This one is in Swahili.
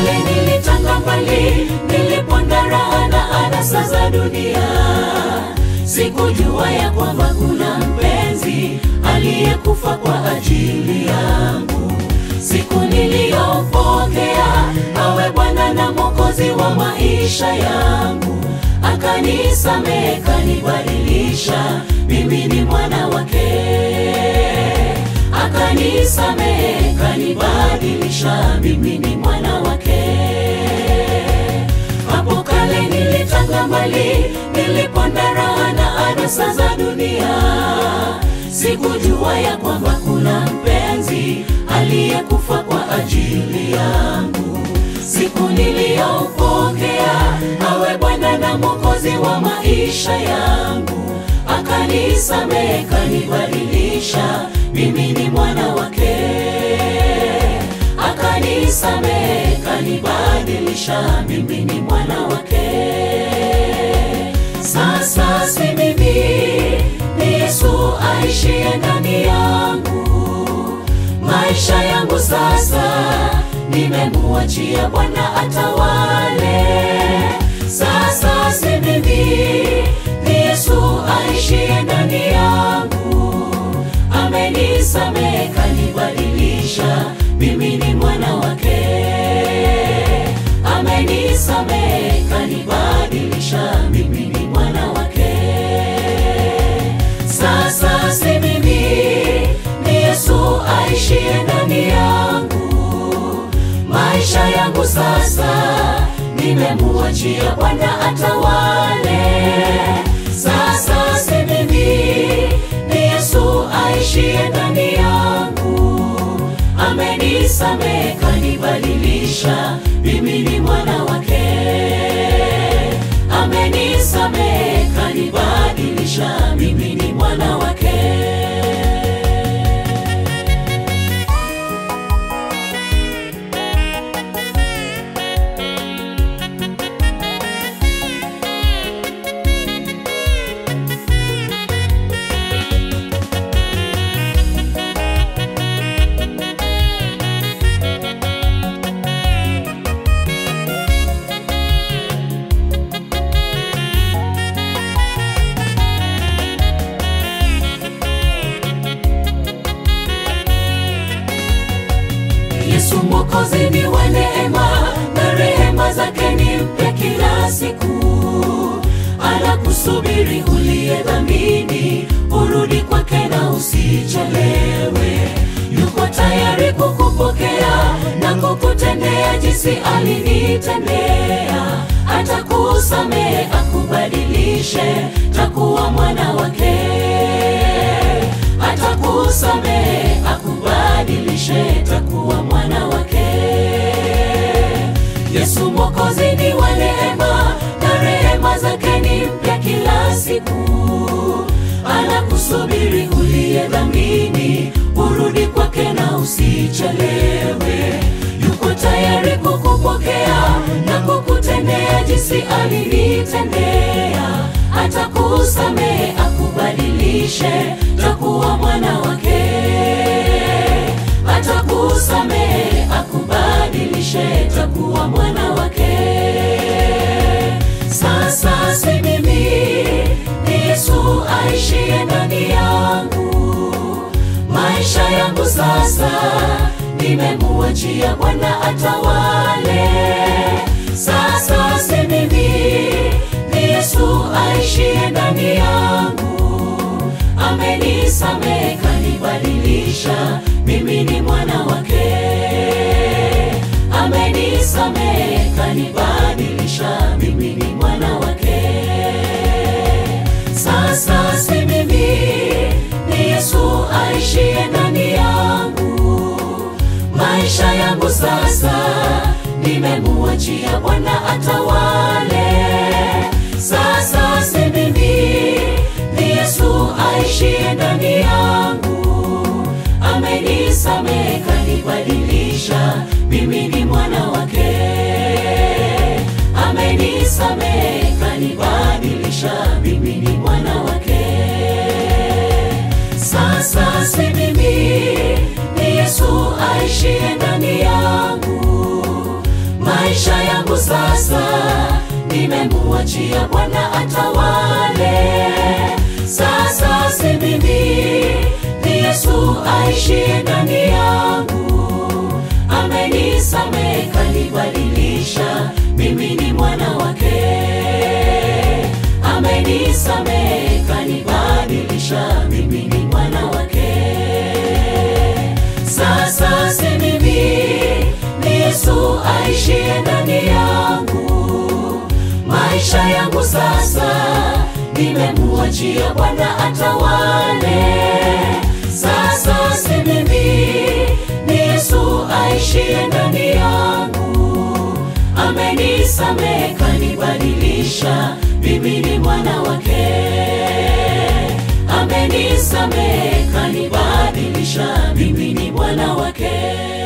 kale nilitanga mbali, niliponda raha na anasa za dunia. Sikujua ya kwamba kuna mpenzi aliyekufa kwa ajili yangu. Siku niliyopokea awe Bwana na Mwokozi wa maisha yangu, akanisamehe, kanibadilisha, mimi ni mwana wake akanisamehe kanibadilisha, mimi ni mwana wake. Hapo kale nilitanga mbali, niliponda raha na anasa za dunia. Sikujua ya kwamba kuna mpenzi aliyekufa kwa ajili yangu. Siku niliyopokea awe Bwana na Mwokozi wa maisha yangu, akanisamehe, kanibadilisha, mimi ni mwana wake. Akanisamehe, kanibadilisha, mimi ni mwana wake. Sasa si mimi, ni Yesu aishiye ndani yangu. Maisha yangu sasa nimemuachia Bwana atawale. Sasa si mimi, ni Yesu aishiye ndani yangu. Amenisamehe, kanibadilisha, mimi ni mwana wake. Amenisamehe, kanibadilisha, mimi ni mwana wake. Sasa si mimi, ni Yesu aishiye ndani yangu. Maisha yangu sasa nimemuachia Bwana atawale. Sasa si mimi, ni Yesu aishiye ndani yangu. Amenisamehe, kanibadilisha, mimi ni mwana wake. Amenisamehe, kanibadilisha, mimi ni mwana wake. Yesu Mwokozi ni wa neema na rehema zake ni mpya kila siku. Anakusubiri uliye dhamini, urudi kwake na usichelewe. Yuko tayari kukupokea na kukutendea jinsi alinitendea. Atakusamehe, akubadilishe, takuwa mwana wake atakusamehe akubadilishe, takuwa mwana wake. Yesu Mwokozi ni wa neema na rehema zake ni mpya kila siku. Anakusubiri uliye dhamini, urudi kwake na usichelewe. Yuko tayari kukupokea na kukutendea jinsi alinitendea. Atakusamehe, akubadilishe, takuwa mwana wake. Atakusamehe, akubadilishe, takuwa mwana wake. Sasa si mimi, ni Yesu aishiye ndani yangu. Maisha yangu sasa nimemuachia Bwana atawale. Sasa si mimi, ni Yesu aishiye ndani yangu. Amenisamehe, kanibadilisha, mimi ni mwana wake. Amenisamehe, kanibadilisha, mimi ni mwana wake. Sasa si mimi, ni Yesu aishiye ndani yangu. Maisha yangu sasa nimemuachia Bwana atawale. Sasa si mimi, ni Yesu aishiye ndani yangu. Amenisamehe, kanibadilisha, mimi ni mwana wake. Amenisamehe, kanibadilisha, mimi ni mwana wake. Sasa si mimi, ni Yesu aishiye ndani yangu. yangu sasa nimemuachia Bwana atawale. Sasa si mimi, ni Yesu aishiye ndani yangu. Amenisamehe, kanibadilisha, mimi ni mwana wake. Amenisamehe, kanibadilisha, mimi ni mwana wake. Sasa si mimi, ni Yesu aishiye ndani yangu. Maisha yangu sasa nimemuachia Bwana atawale. Sasa si mimi, ni Yesu aishiye ndani yangu. Amenisamehe, kanibadilisha, mimi ni mwana wake. Amenisamehe, kanibadilisha, mimi ni mwana wake.